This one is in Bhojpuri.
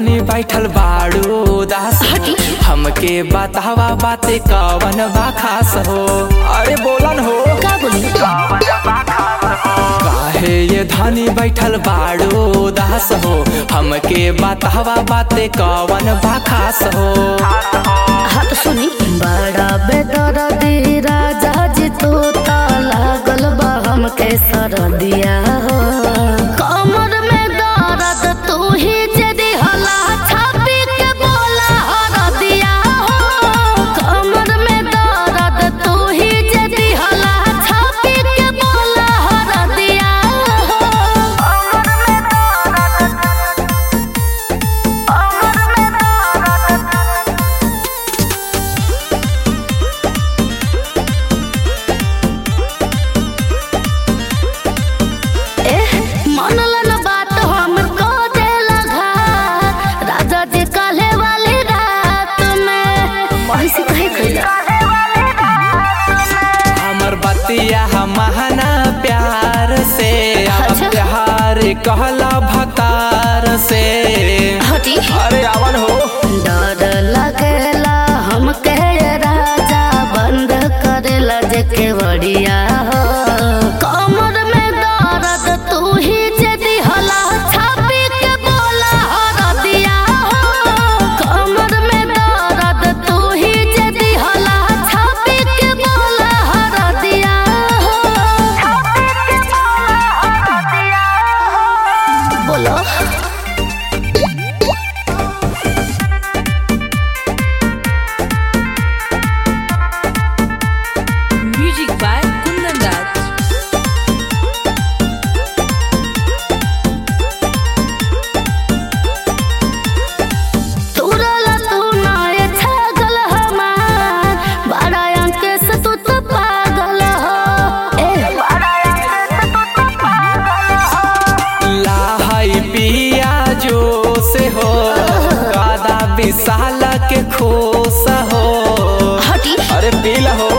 धनी बैठल बाड़ू दास हमके बतावा बाते कवन बा खास हो अरे बोलन हो का बोली काहे ये धनी बैठल बाड़ू दास हो हमके बतावा बाते कवन बा खास हो हाँ तो सुनी बड़ा बेदर्दी राजा जी तू ता लागल बा हमके सरदिया हो कमर में दर्द तू ही जदी हला छापी के बोला हरदिया हो कमर में दर्द तू ही जदी हला छापी के बोला हरदिया हो कमर में दर्द कमर में दर्द एह, मनला न बात हमर को देला घात राजा जी काले वाली रात में महिसी कहे खैला हमर बतिया महाना प्यार से अब अच्छा। प्यार कहला भतार से हटी अरे आवन हो डर लगेला हमके राजा बंद करेला जेके बड़िया हो कमर में दर्द तू ही जदी हला छापी के बोला हरदिया हो कमर में दर्द तू ही जदी हला छापी के बोला हरदिया हो छापी के बोला हरदिया हो बोलो Music by Kundan Raj. तुरला तू नाय छागल हमार बड़ा अंके से तू तो पागल हो ए बड़ा अंके से तू तो पागल हो लाहई पिया जो से हो कादा विशाल के खोस हो हटी अरे पीला हो